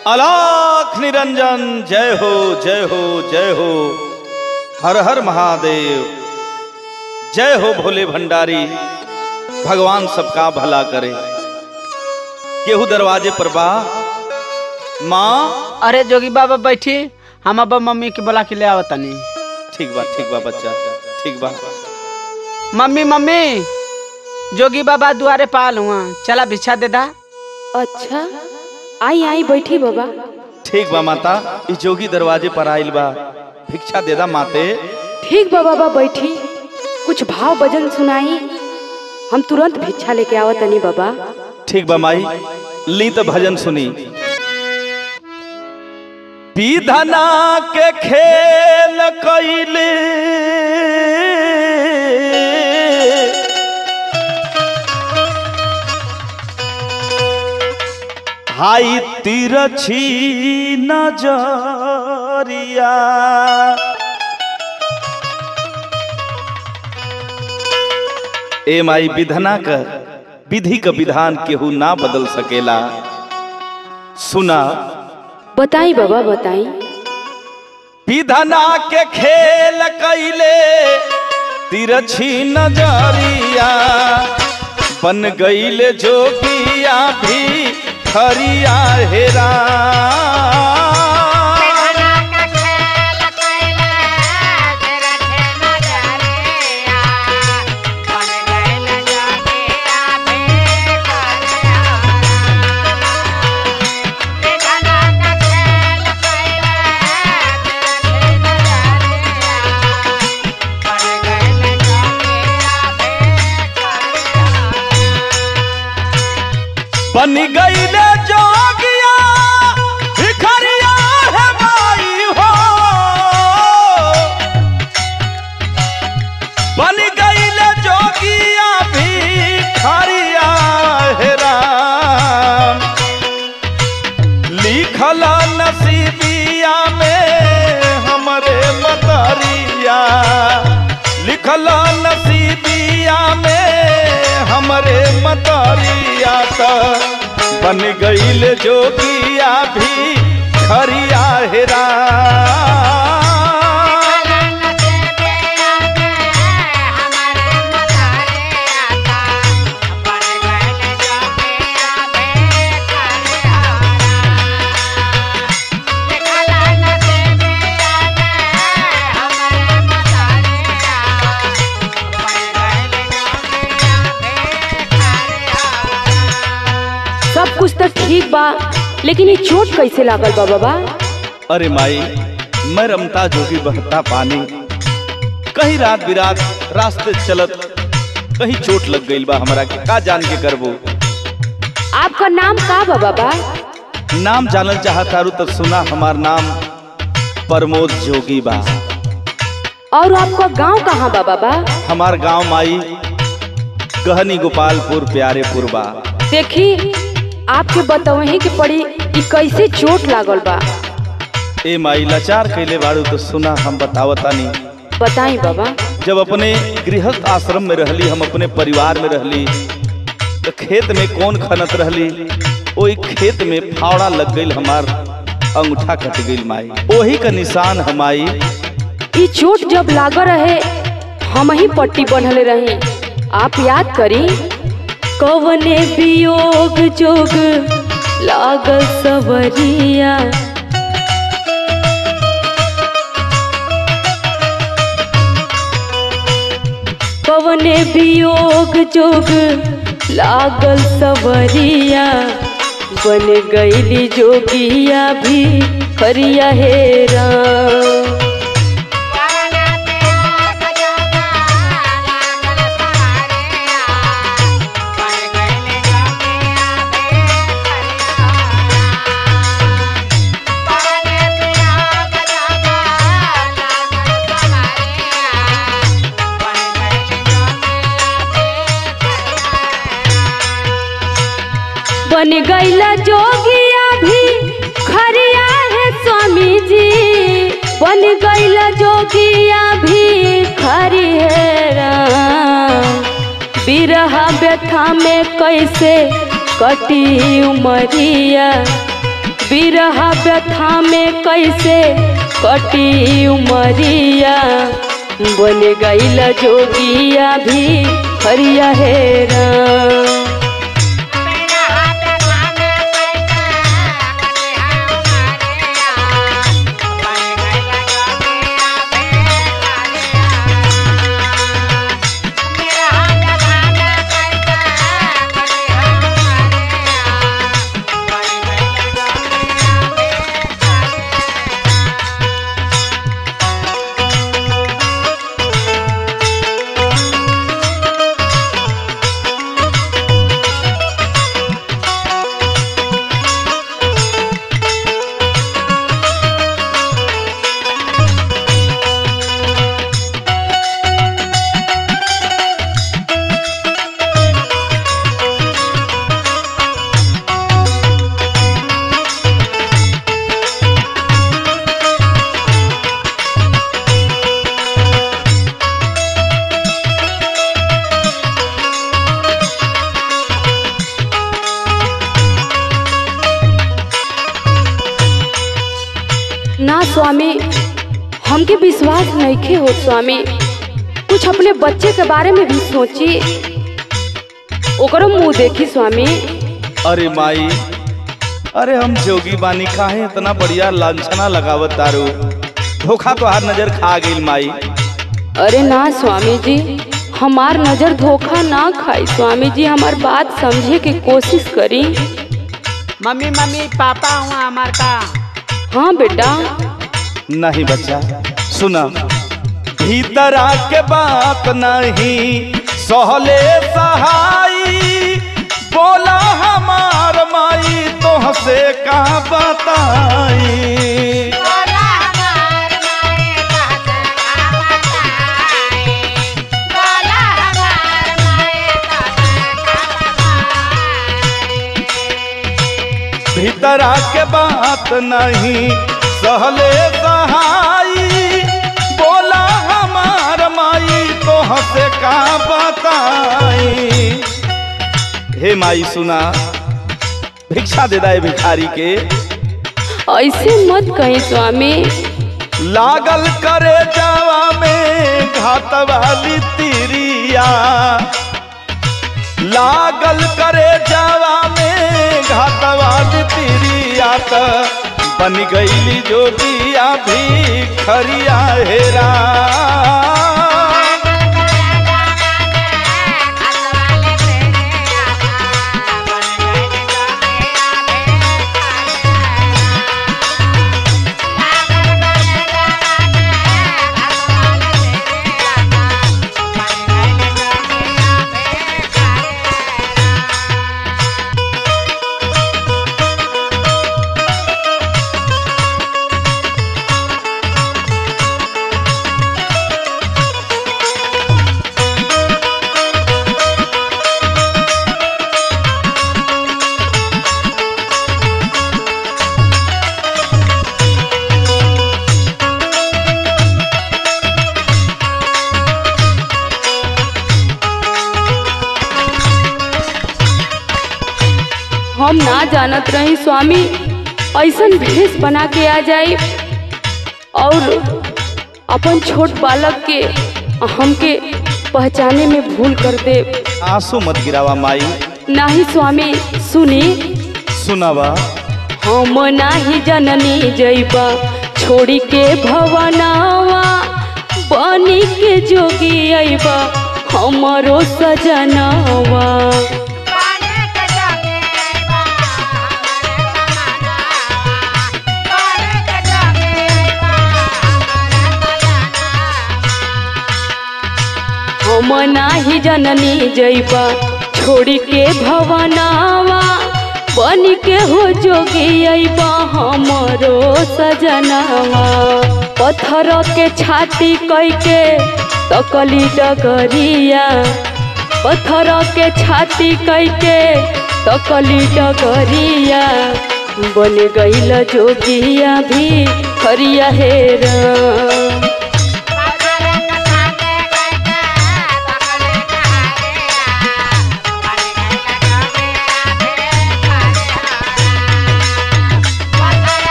अलाख निरंजन जय हो जय हो जय हो हर हर महादेव जय हो भोले भंडारी भगवान सबका भला करे केहू दरवाजे पर बा माँ अरे जोगी बाबा बैठी हम अब मम्मी के बोला के ले आवतनी ठीक बा ठीक बा बच्चा ठीक बा मम्मी मम्मी जोगी बाबा दुआरे पाल हुआ चला भिक्षा दे दा अच्छा आई आई बैठी बाबा ठीक बा माता ई जोगी दरवाजे पर आइल बा भिक्षा दे दा माते ठीक बा बाबा बैठी कुछ भाव भजन सुनाई हम तुरंत भिक्षा लेके आवत तनी बाबा ठीक बा माई ली तो भजन सुनी विधना के खेल कैले हाई तिरछी नजरिया ए माई विधना का विधि का विधान केहू ना बदल सकेला सुना बताई बाबा बताई विधना के खेल कैले तिरछी नजरिया बन गईले जोगिया भी खरिया हेरा बन गईले जोगिया भिखरिया है माई हो बन गईले जोगिया भिखरिया है राम लिखल नसीबिया में हमरे मतरिया लिखल नसीबिया में हमरे मतरिया त बन गईल जोगिया भी खरिया हेरा सब कुछ तो ठीक बा लेकिन ये चोट कैसे लागल बा बाबा अरे माई मैं रमता जोगी बहता पानी कहीं रात बिरात रास्ते चलत कहीं चोट लग गईल बा हमरा के का जान के करबो आपका नाम का बा बाबा नाम जानल चाहत तारू तो सुना हमार नाम प्रमोद जोगी बा और आपका गांव कहाँ बा बाबा हमार गांव माई गहनी गोपालपुर प्यारेपुर बा देखी आपके बतवही के पड़ी कि कैसे चोट लागल बा ए माई लाचार कैले बाड़ू तो सुना हम बतावतानी बताई बाबा जब अपने गृहस्थ आश्रम में रहली हम अपने परिवार में रहली तो खेत में कौन खनत रहली ओई खेत में फावड़ा लग गईल हमार अंगूठा कट गईल माई ओही का निशान हमाई ई चोट जब लागल रहे हम ही पट्टी बनले रही आप याद करी कवने वियोग जोग लागल सवरिया कवने वियोग जोग लागल सवरिया बन गईली जोगिया भी खरिया हेरा बन गईला जोगिया भी खरिया है स्वामी जी बन गईला जोगिया भी खरी है राम। बिरहा व्यथा में कैसे कटी उमरिया बिरहा व्यथा में कैसे कटी उमरिया बन गईल जोगिया भी हरिया हेरा ना स्वामी हमके विश्वास नहीं हो स्वामी कुछ अपने बच्चे के बारे में भी सोची ओकरो मुंह देखी स्वामी अरे माई अरे हम जोगी बानी काहे इतना बढ़िया लांछना लगावत तारू धोखा तो हर नजर खा गई माई अरे ना स्वामी जी हमार नजर धोखा ना खाई स्वामी जी हमार बात समझे के कोशिश करी मम्मी मम्मी पापा हुआ हमार का हाँ बेटा नहीं बच्चा सुना भीतर आके बात नहीं सहले सहाई बोला हमार माई तोहसे का बताई भीतर आके बात नहीं सहले सहाई बोला हमार माई तोहसे का बताई हे माई सुना भिक्षा दे दाए भिखारी के ऐसे मत कहीं स्वामी लागल करे जावा में घात वाली तिरिया लागल करे जावा में घात वाली तिरिया त बन गईली जोगिया भी खरिया हेरा हम ना जानत रही स्वामी ऐसन भेष बना के आ जाई और अपन छोट बालक के हमके पहचाने में भूल कर दे आंसू मत गिरावा माई नाही स्वामी सुनी सुनावा हम नाही जननी जैबा छोड़ी के भवनावा बनी के जोगी अइबा हमरो सजनावा हम नाही जननी जैबा छोड़ी के भवनावा बन के हो जोगी अइबा हमरो सजनावा पत्थर के छाती कई के तकली डगरिया पत्थर के छाती कई के तकली डगरिया बन गईल जोगिया भी हरिया हेरा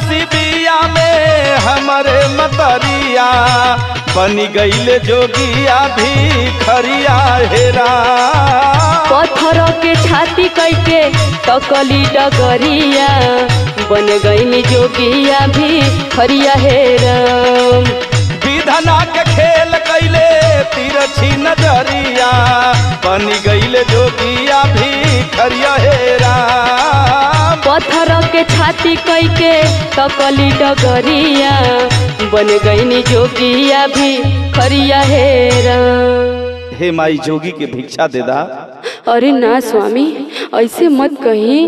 नसीबिया में हमरे मतरिया बनी गईले जोगिया भी खरिया हेरा पत्थर के छाती कैके तकली डगरिया बन गईनी जोगिया भी खरिया हेरम विधना के खेल कैले तिरछी नजरिया बनी गईले जोगिया भी खरिया हेरा पत्थर के छाती कैके तकली डगरिया बन गईनी जोगिया भी खरिया हेरम हे माई जोगी के भिक्षा दे दा अरे ना स्वामी ऐसे मत कही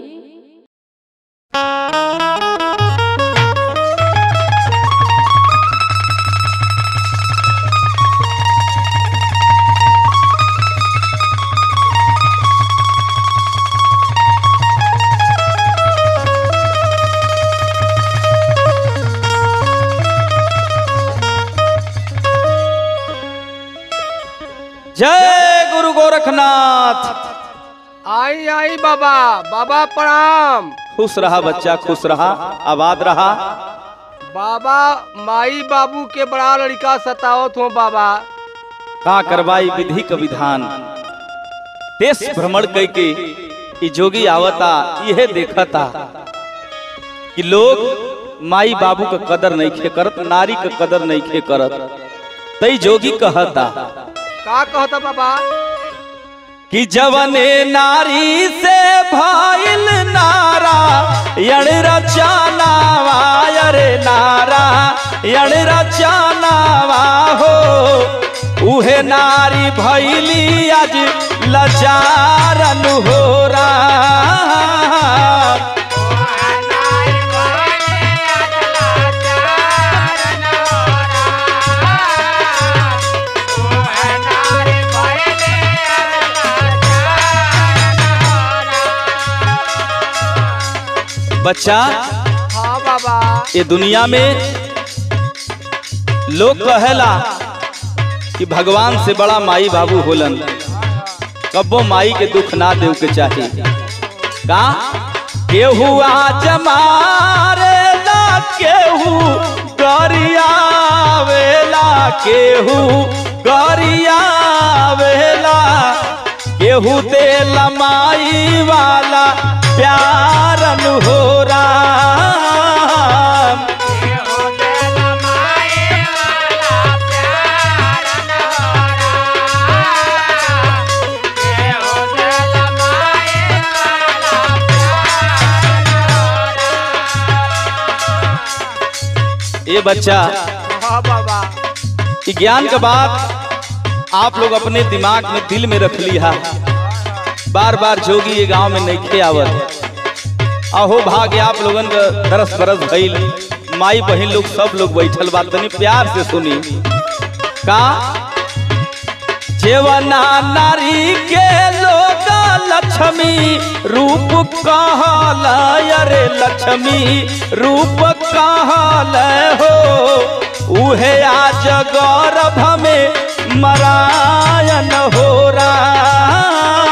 जय गुरु गोरखनाथ आई आई बाबा बाबा प्रणाम खुश रहा बच्चा खुश रहा आबाद रहा बाबा माई बाबू के बड़ा लड़का सतावत हो बाबा का करवाई विधि का विधान देश भ्रमण कई के ई जोगी आवता यह देखता कि लोग माई बाबू का कदर नहीं खे करत नारी का कदर नहीं खे करत तई जोगी कहता का कहता बाबा कि जवने नारी से भाईल नारा यण रचानावा अरे नारा यण रचानावा हो उहे नारी भैली आज लचारन हो रहा बच्चा हाँ बाबा ये दुनिया में लोग कहेला कि भगवान से बड़ा माई बाबू होलन कब्बो माई के दुख ना देव के चाही का केहू आज मारे ला केहू गरियावेला केहू गरियावेला केहू दे लमाई वाला प्यारन हो राम ये बच्चा हाँ बाबा ये ज्ञान का बात आप लोग अपने दिमाग में दिल में रख लिया बार बार जोगी ये गांव में नहीं खे आवत अहो भाग्य आप लोगन का दरस बरस भइल माई बहन लोग सब लोग बैठल बा तनी प्यार से सुनी का जेवना नारी के लोग लक्ष्मी रूप कहल अरे लक्ष्मी रूप कहल हो उहे आज गौरभ में मरायन हो राम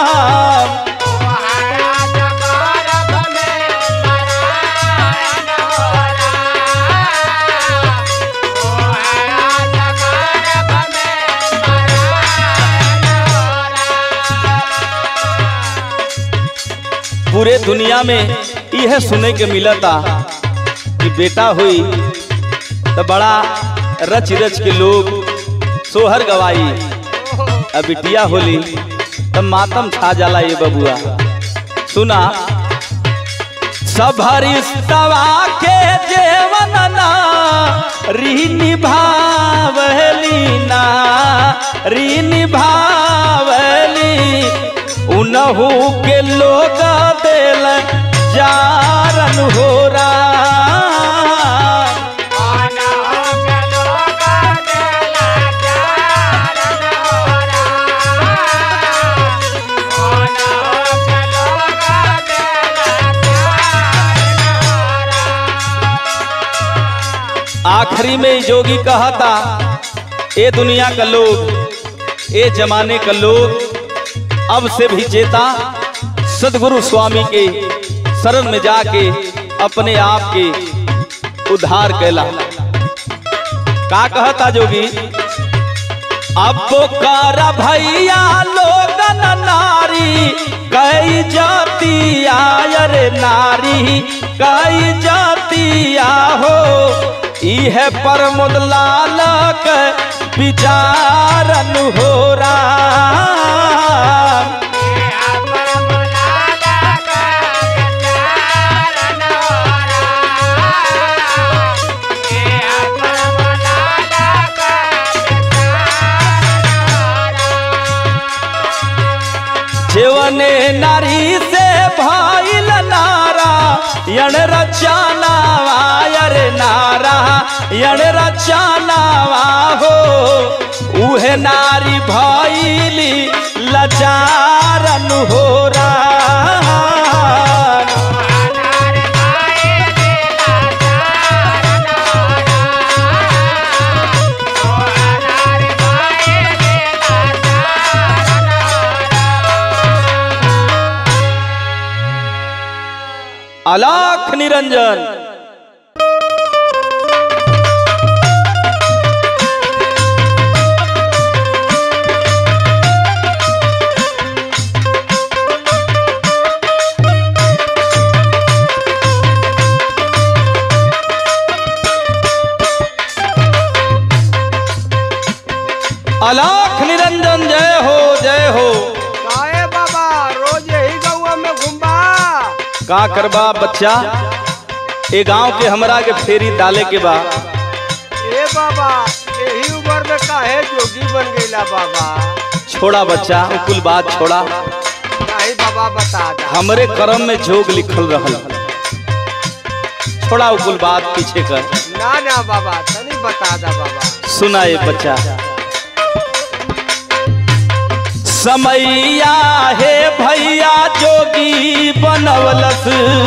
पूरे दुनिया में यह सुने के मिलता कि बेटा हुई तो बड़ा रच रच के लोग सोहर गवाई अब बिटिया होली तब मातम छा जाला ये बबुआ सुना सबरिस्तवा के जेवन ना री निभावली ना री निभावली उनहू के लोग दिल जारन हो राम आखिरी में ई जोगी कहा था ए दुनिया का लोग ए जमाने का लोग अब से भी चेता सदगुरु स्वामी के शरण में जाके अपने आप के उद्धार कैला का कहता जोगी अब कर भैया लोगन नारी कई जातिया रे नारी कई जातिया हो इह प्रमोद लाल के विचारन हो राम जीवने नारी से भइल नारा यण रचनावा यर नारा यण रचनावा हो उहे नारी भइली लचारन हो राम अलाख निरंजन अलाख निरंजन जय हो जय हो काहे बाबा रोज यही गौआ में घुमबा का करबा बच्चा ए गांव के हमरा के फेरी डाले के बा ए बाबा यही उम्र में काहे जोगी बन गईला बाबा छोड़ा बच्चा उ कुल बात छोड़ा नहीं बाबा बता दा हमरे कर्म में जोग लिखल रहल छोड़ा उ कुल बात पीछे कर ना ना बाबा तनी बता दा बाबा सुना ये बच्चा समैया हे भैया जोगी बनवलस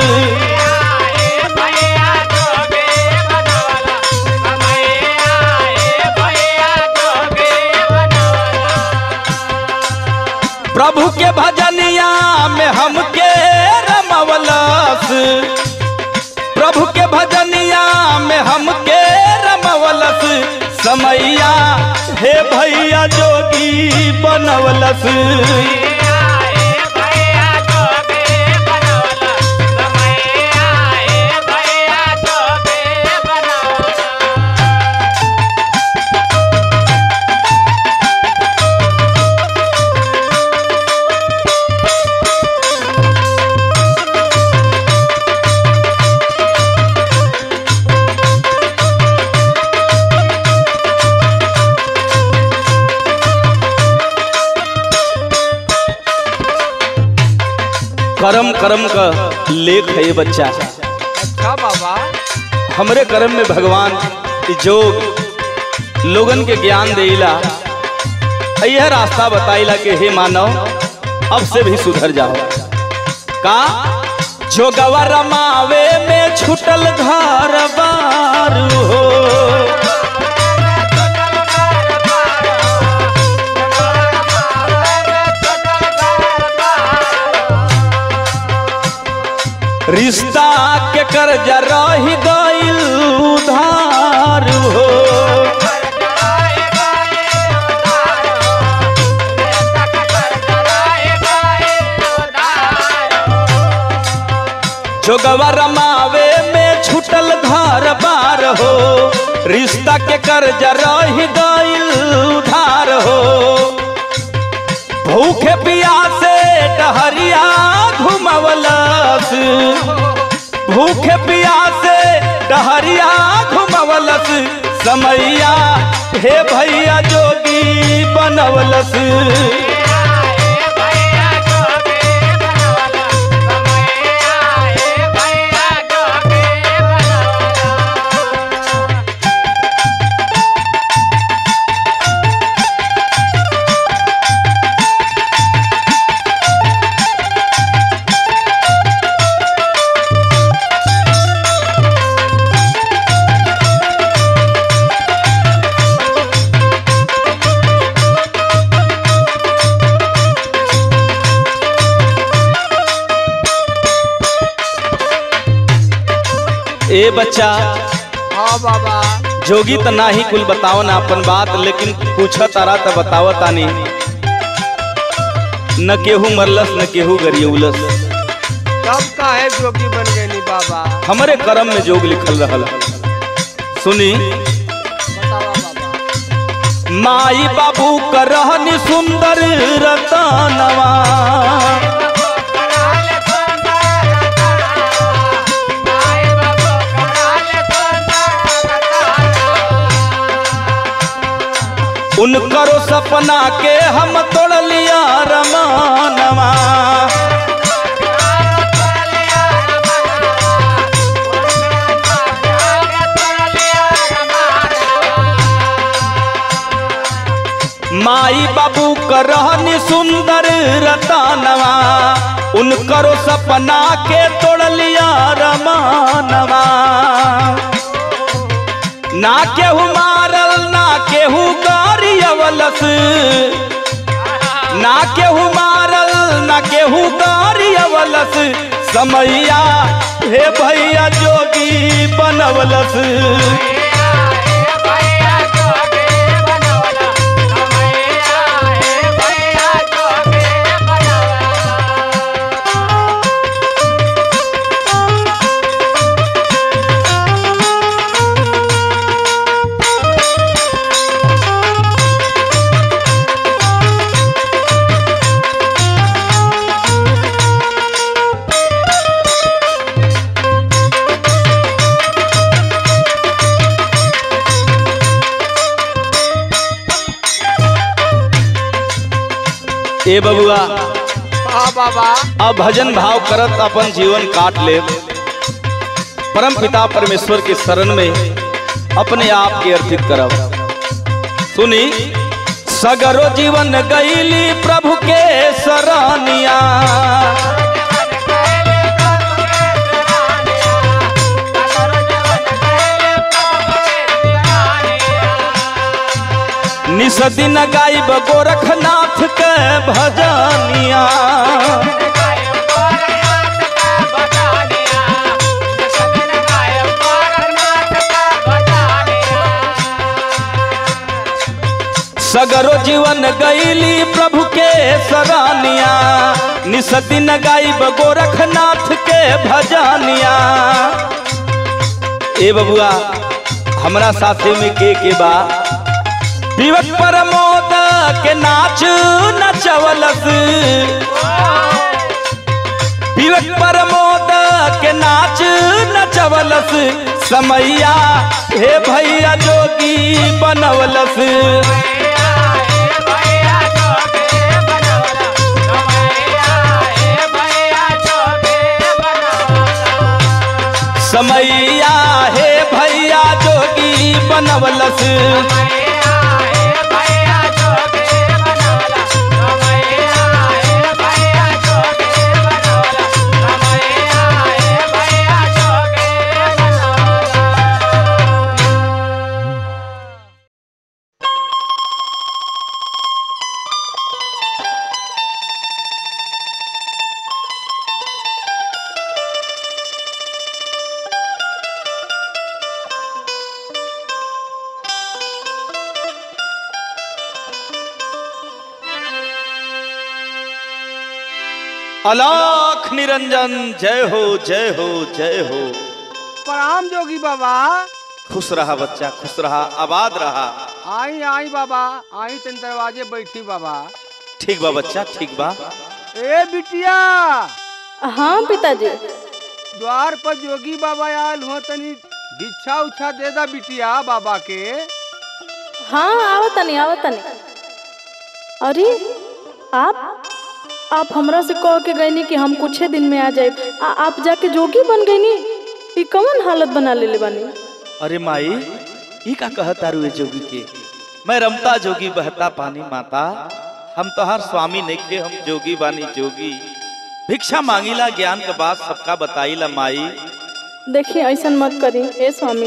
प्रभु के भजनिया में हमके रमवलस प्रभु के भजनिया में हमके रमवलस समैया हे भैया जोगी बनवलस कर्म कर्म का लेख है ये बच्चा अच्छा बाबा हमरे कर्म में भगवान ई जोग लोगन के ज्ञान देला यह रास्ता बताइला कि हे मानव अब से भी सुधर जाओ का जोगवा रमावे में छुटल घर बार हो रिश्ता के कर्जा रही गईल उधार हो जोगवा रमावे में छुटल घर बार हो रिश्ता के कर्जा रही गईल उधार हो भूखे पियासे डहरिया घुमवलस भूखे पियासे डहरिया घुमवलस समैया हे भैया जोगी बनवलस ए बच्चा हाँ बाबा जोगी त ना ही कुल बताओ ना अपन बात लेकिन पूछा तारा त बताव तानी न केहू मरलस न केहू गरियौलस तब काहे जोगी बन गए नी बाबा हमरे कर्म में जोग लिखल रहल सुनी बतावा बाबा माई बाबू का रहनी सुंदर रतनवा उनकरो सपना के हम तोड़ लिया रमानवा माई बाबू का रहनी सुंदर रतनवा उनकरो सपना के तोड़ लिया रमानवा ना केहू मारल ना केहू गारियवलस ना केहू मारल ना केहू गारियवलस समैया हे भैया जोगी बनवलस ए बबुआ हाँ बाबा अब भजन भाव करत अपन जीवन काट ले परम पिता परमेश्वर के शरण में अपने आप के अर्पित करब सुनी सगरो जीवन गईली प्रभु के शरणिया निस दिन गायब गोरखनाथ के भजनिया सगरो जीवन गईली प्रभु के सरानिया निस दिन गायब गोरखनाथ के भजनिया ए बबुआ हमरा साथे में के के बा विवक प्रमोद के नाच नचवलस विवक प्रमोद के नाच नचवलस समैया हे भैया जोगी बनवलस समैया हे भैया जोगी बनवलस अलाख निरंजन जय हो जय हो जय हो प्रणाम जोगी बाबा खुश रहा बच्चा खुश रहा आबाद रहा आई आई बाबा आई तन दरवाजे बैठी बाबा ठीक बा बच्चा ठीक बा ए बिटिया हाँ पिताजी द्वार पर जोगी बाबा आयल हो तनी भिक्षा उच्छा दे दा बिटिया बाबा के हाँ आवतनी आवतनी अरे आप आप हमरा से कह के गईनी कि हम कुछ दिन में आ जाए आ आप जाके जोगी बन गईनी ई कौन हालत बना लेले बानी अरे माई ई का कहता रुए जोगी के मैं रमता जोगी बहता पानी माता हम तोहार स्वामी नहीं के हम जोगी बानी जोगी भिक्षा मांगीला ज्ञान के बात सबका बताईला माई देखिए ऐसा मत करी हे स्वामी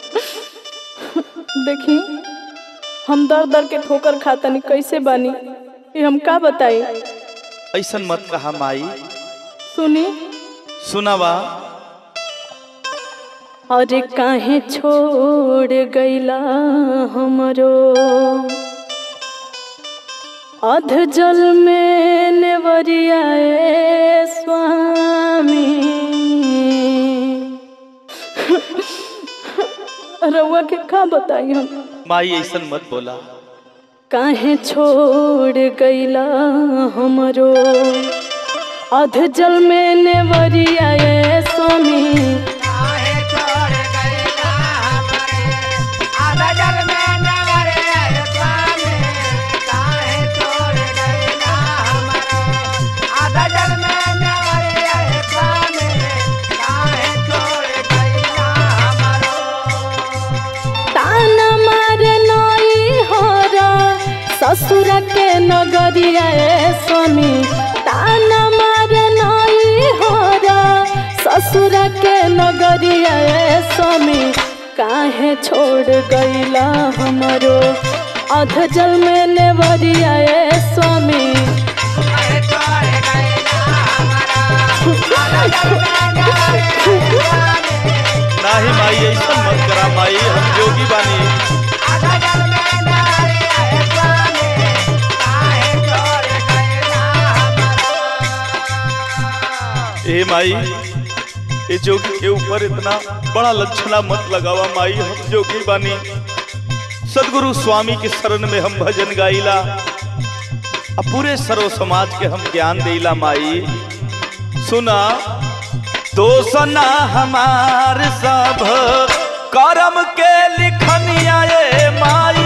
देखी हम दर दर के ठोकर खातनी कैसे बानी ये हम का बताई ऐसन मत कहा माई सुनी सुनावा और काहे छोड़ गईला हमरो अध जल में नेवरियाए स्वामी रउआ के का बताई हम माई ऐसन मत बोला काहे छोड़ गईला हमरो अध जल में नेवरियाए स्वामी ताना मारे नई हरा ससुर के नगरिया ए स्वामी ताना मारे नई हरा ससुर के नगरिया ए स्वामी काहे छोड़ गईला हमरो अध जल में नेवरिया ए स्वामी नाही माई ऐसन मत करा माई हम जोगी बानी ए माई ए जोगी के ऊपर इतना बड़ा लक्षणा मत लगावा माई हम जोगी बानी सदगुरु स्वामी के शरण में हम भजन गाइला अब पूरे सर्व समाज के हम ज्ञान देला माई सुना दोसना हमार सब करम के लिखनिया ए माई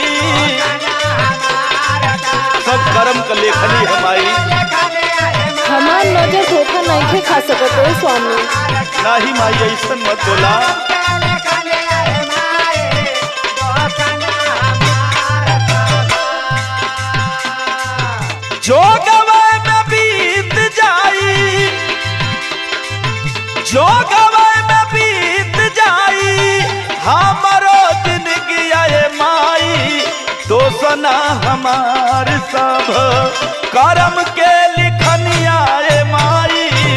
सब कर्म का लेखनी है माई हमार नजर धोखा नहीं के खा सकत है स्वामी नाही माई ऐसन मत बोला जो गवे में बीत जाई जो गवे में बीत जाई हमारो जिंदगी आए माई दोसना हमार सब करम के लिखनिया ए माई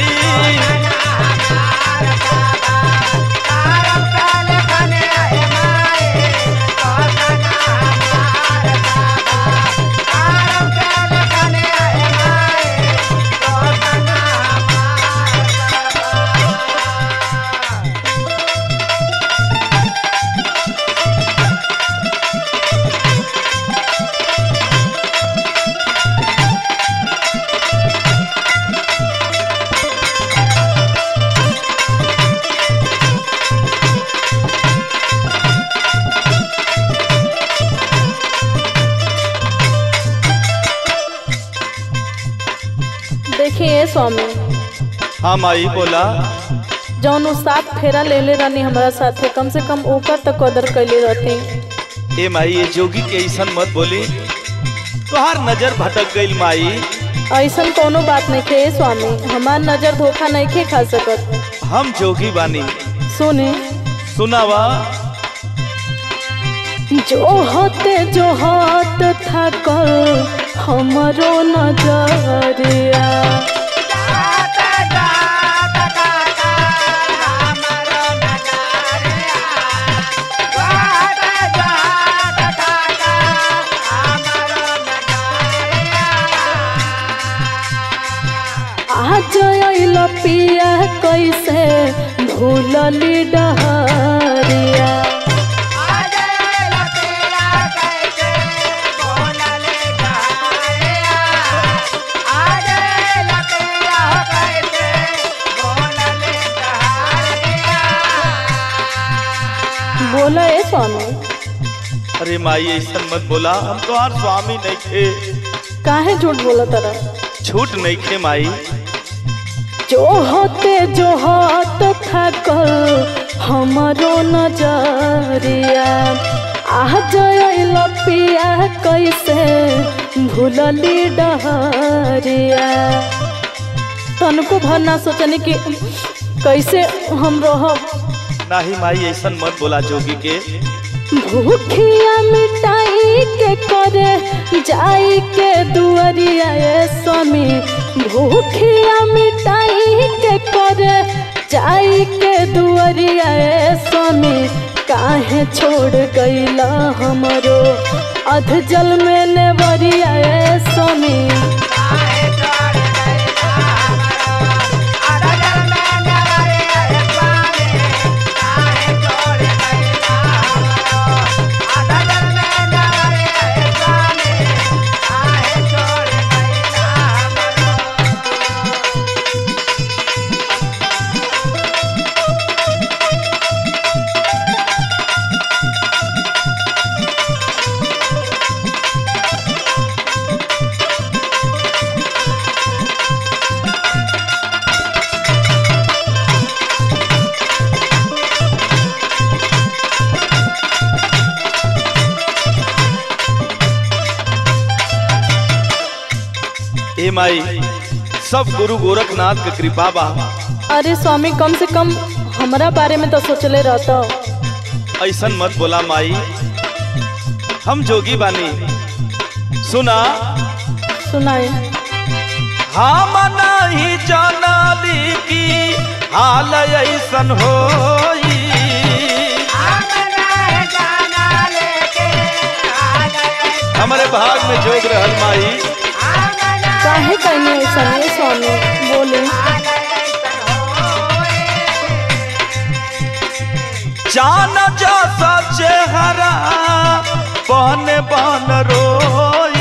देखिए स्वामी हाँ माई बोला जौन उ सात फेरा लेले रहनी हमरा साथे कम से कम ओकर तक कदर कैले रहती ए माई ये जोगी के ऐसन मत बोली तुहार नजर भटक गईल माई ऐसन कोनो बात नहीं खे स्वामी हमार नजर धोखा नहीं खे खा सकत हम जोगी बानी सुने सुनावा जो होते जो हाथ था कल हमरो नजरिया आज अइल पिया कैसे भूलली डहरिया बोला ए स्वामी अरे माई ऐसन मत बोला हम तुहार स्वामी नहीं थे काहे झूठ बोला तरा छूट नहीं खे माई जो होते जो हाथ था कल हमरो नजरिया आज अइल पिया कैसे भूलली डहरिया तनको भर ना सोचनी कि कैसे हम रहब नाही माई ऐसन मत बोला जोगी के भूखिया मिटाई के करे जाई के दुआरिया ए स्वामी भूखिया मिटाई के करे जाई के दुआरिया ए स्वामी काहे छोड़ गईला हमरो अध जल में नेवरिया ए स्वामी ए माई सब गुरु गोरखनाथ के कृपा बा अरे स्वामी कम से कम हमरा बारे में तो सोचले रहता ऐसन मत बोला माई हम जोगी बानी सुना सुनाए हम नहीं जानली की हाल ऐसन होई हमारे भाग में जोग रहल माई काहे कहने ऐसा ये स्वामी बोले जान जैसा चेहरा बन बन रोई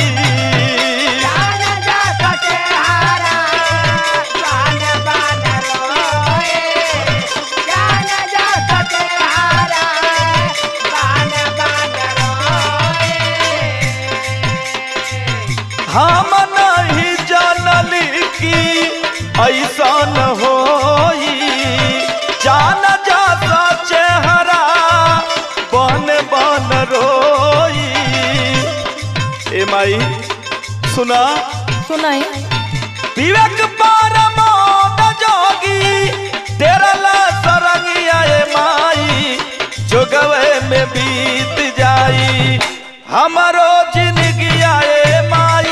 हम नहीं जानली की ऐसा न होई जान जाता चेहरा बन बन रोई ए माई सुना सुनाए विवेक परमोद जोगी तेरा ला सरंगिया ए माई जोगवे में बीत जाई हमारो जिंदगी आए माई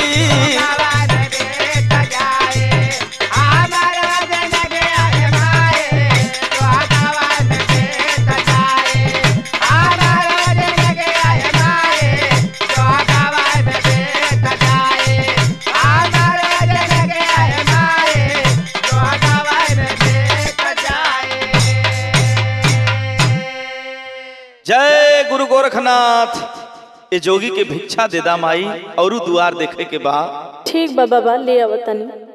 जय गुरु गोरखनाथ ये जोगी के भिक्षा देदा माई और दुआर देखे के बाद ठीक बा बाबा ले आवतनी